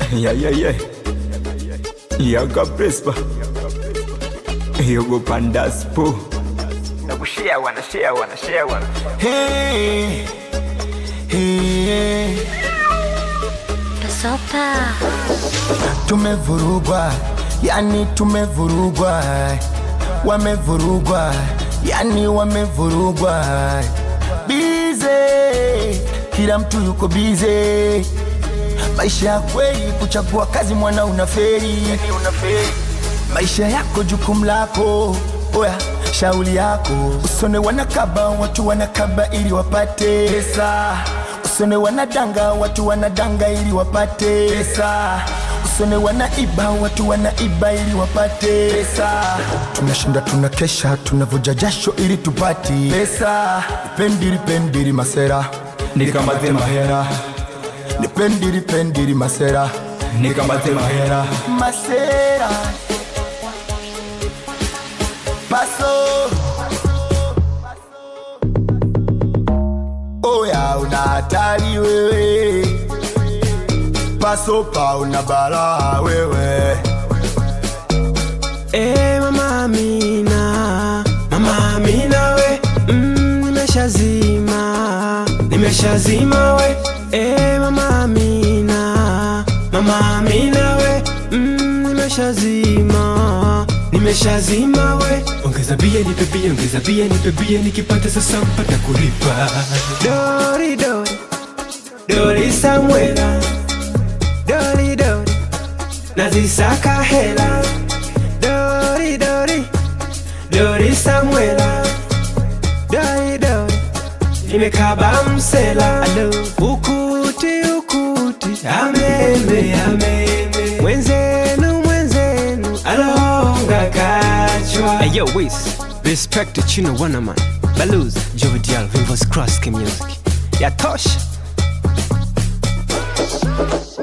Yeah, yeah, yeah. Yaga Prespa. Yogo Pandaspo. Nakushare wana, share wana, share wana. Hey, hey. Pasopa. Tumevurugwa, yani tumevurugwa, wamevurugwa, yani wamevurugwa. Bize, kila mtu yuko bize. Maisha ya kweli, kuchagua kazi mwana unaferi, maisha yako jukumu lako. Oya, shauli yako, usone wanakaba, watu wanakaba ili wapate pesa. Usone wanadanga, watu wanadanga ili wapate pesa. Usone wanaiba, watu wanaiba ili wapate pesa. Tunashinda tunakesha, tunavuja jasho ili tupati pesa. Pendiri pendiri masera, Nikamate mahera, pendiri pendiri masera, nikamate mahera. masera. Paso. Oya una hatari wewe, paso pa una balaa wewe. Eh, mama Amina, mama Amina we, mm, nimeshazima, nimeshazima we. Eh, mama Amina, mama Amina we, mm, nimeshazima, nimeshazima we. Ongeza bia nipe bia, ongeza bia nipe bia, nikipata sasa mpata kulipa. Dori dori, dori Samuela, dori dori, nazisaka hela Dori Dori Dori Samuela Dori Dori Nimekaba msela Alo Ukuti ukuti Ameme ameme Mwenzenu mwenzenu Alonga kachwa Hey yo Wiz Respect to Chino Wanaman Baluz Jovidial Vivos Cross Music Yatosha